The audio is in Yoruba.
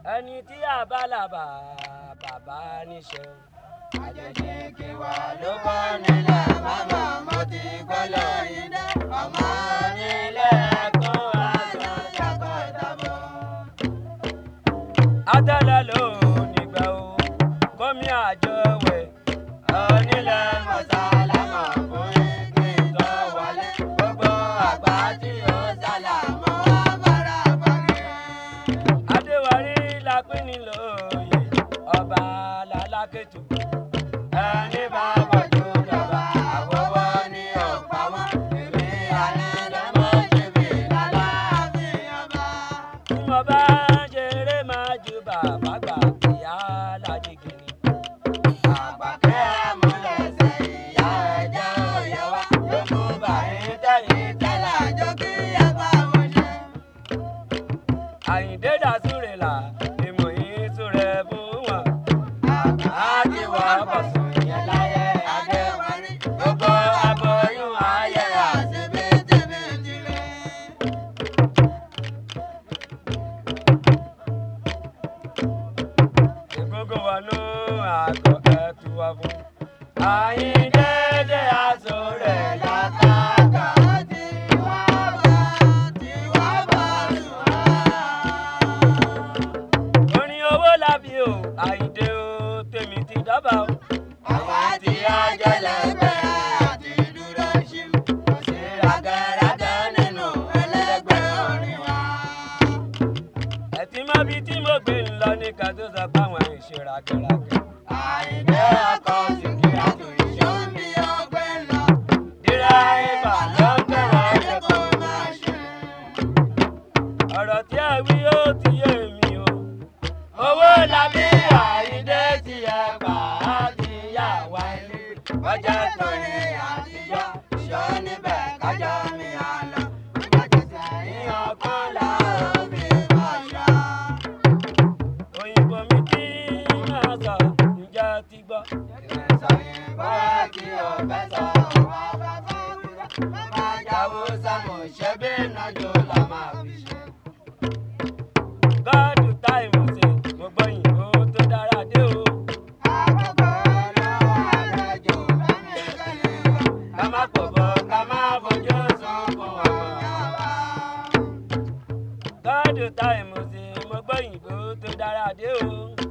ẹni tí àbálàbà bàbá níṣẹ́. àjèjì kí wà ló bọ́ nílẹ̀ mọ́mọ́ mo ti gbọ́ lóyún dé ọmọ nílẹ̀ kó aṣọ ṣàkó ìtàbọ̀. Adala ló nígbà o, kọ́mi àjọ wẹ̀. onílẹ̀ mọ̀sálámọ̀ fún igi tó wọlé gbogbo àgbà tí ó sálàmọ́ abára bàgẹ́. Adéwárí la pín ní lóye, ọba lálákètò. ẹni bá bọ̀jú lọ́ba àwọ̀wọ́ ni ó pa wọ́n èmi àná lọ́mọ ṣèbí lálàáfíà ọba. Tí mo bá ṣeré máa ju bàbá gbà ìyá lájègèrè. àgbàkẹ́ àmúlẹ̀sẹ̀ ìyá ẹ̀jẹ̀ òye wa ló mú bàyín tẹ̀yìn tẹ́lẹ̀ àjọ kí ẹ bá wọn ṣe. Àyìndé dàsúrè là, èmọ̀ yìí súrẹ̀ fún wọn. àti wọ́n bọ̀ sùn yẹn láyé adéwárí gbogbo aboyún ayé àṣebíjìbìjì rẹ̀. Ìgbógun wọnú àgọ́ ẹ̀tù wá fún. Àyìndé dé aṣọ rẹ̀ látàkà tí wá bá tí wá bá sùn wá. Orin owó lábí o, Àyìndé o, tèmi ti dábàá o. Àwa tí a jẹ́ lẹ́gbẹ́ àti dúró ṣí kò sí rágẹ́rágẹ́ nínú ẹlẹ́gbẹ́ orin wa. Ẹ̀tí má bí tí mo gbé ń lọ ní ká tó sọ fáwọn ìṣe ragẹragẹ. Àyìndé ọkọ̀ Síkírà tó ìṣó mi ọgbẹ́ lọ. Dírẹ́bà ló ń bẹ̀rẹ̀ ẹ̀jẹ̀ kó máa ṣe. Ọ̀rọ̀ tí ẹ wí ó ti yé mi o. Owó làbí Àyìndé tí ẹ gbà á ti yà wá ilé. Bọ́jà tó ní àtijọ́, ṣó níbẹ̀ kájọ́ mi àlọ́. Bọ́jà tó sẹ́yìn ọgbọ́n là ó fi bọ́ṣọ́. Òyìnbó mi kí máa sọ, ǹjẹ́ ẹ ti gbọ́? Ìrẹsọ̀ yìnbó ẹ̀ kí o fẹ́ sọ wá bá fún mi. Bàbá jáwó sámù ṣe bí nájú la máa fi ṣe. Gọ́ọ̀dù táìmù ṣe, mo gbọ́ yìnbó tó dára dé o. Àkókò lọ́wọ́ àrẹ̀jù lẹ́nìkẹ́ni wá. Ká má pòbò ká má fojú sunkún ọmọ wa. Gọ́ọ̀dù táìmù ṣe, mo gbọ́ yìnbó tó dára dé o.